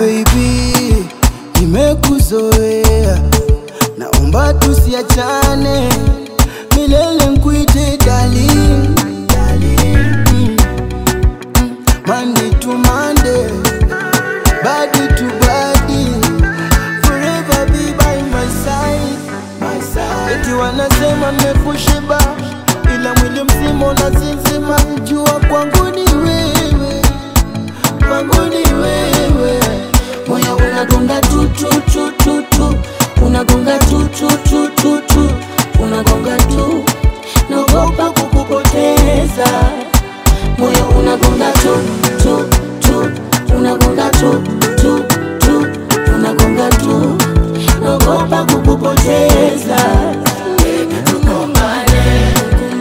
baby, nimekuzoea, naomba tusiachane milele, nkuite darling, darling. Mm. Mm. Monday to Monday, body to body, forever be by my side, my side. Eti wanasema nimekushiba, ila mwili mzima unasinzima, jua kwangu ni wewe kwangu ni wewe, moyo unagonga tu tu tu tu tu, unagonga tu tu tu tu tu, unagonga tu, naogopa kukupoteza. Moyo unagonga tu tu tu, unagonga tu tu tu, unagonga tu, naogopa kukupoteza. Tukumbane,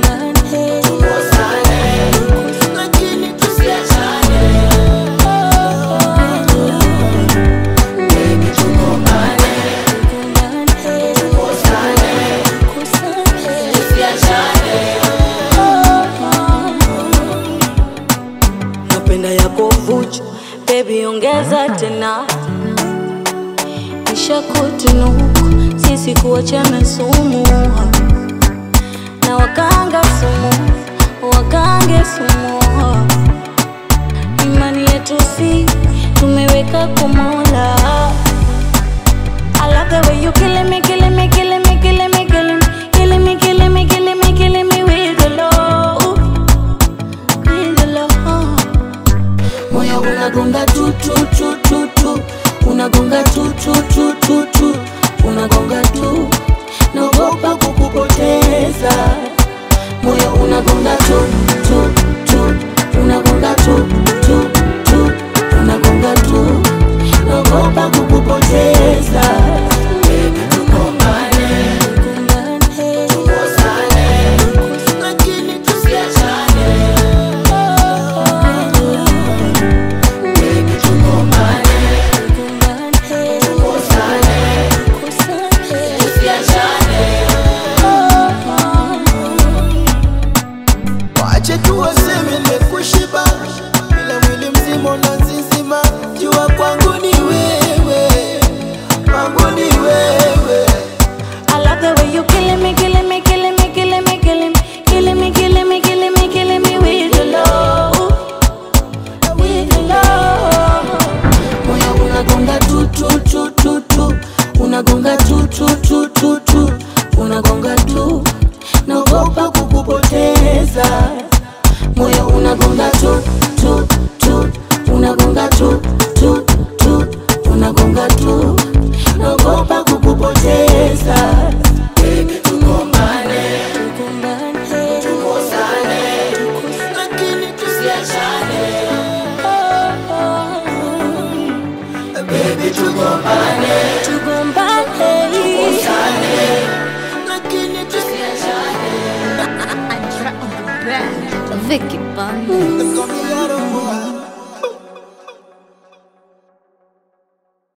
tukosane, lakini tusiachane. napenda yako vuchu bebi ongeza tena isha kutunuku sisi kuachana sumu na wakanga sumu wakange sumu imani yetu si tumeweka kumola I love the way you killing me, killing me, killing me, killing me, killing me, killing me, killing me, killing me, killing me with the love, with the love. Moyo unagonga tu tu tu tu tu, unagonga tu tu tu tu tu, unagonga tu, naogopa kukupoteza. Moyo unagonga tu tu tu, unagonga tu tu tu, unagonga tu, naogopa kukupoteza. Tukumbane, tukosane, lakini tusiachane. wache tu waseme nimekushiba, ila mwili mzima unazizima, jua kwangu ni wewe, kwangu ni wewe. I love the way you killing me, killing me, killing me, killing me, killing me, killing me, killing me, killing me, killing me with your love, with your love. Moyo unagonga tu tu tu tu tu, unagonga tu tu tu tu tu, unagonga tu, naogopa kukupoteza. Moyo unagonga tu tu tu, unagonga tu tu tu, unagonga tu, naogopa kukupoteza. Tukumbane, tukosane, lakini tusiachane. Baby, tugombane, Tugombane, tukosane, lakini tusiachane. Vicky Bunny. Come here, boy.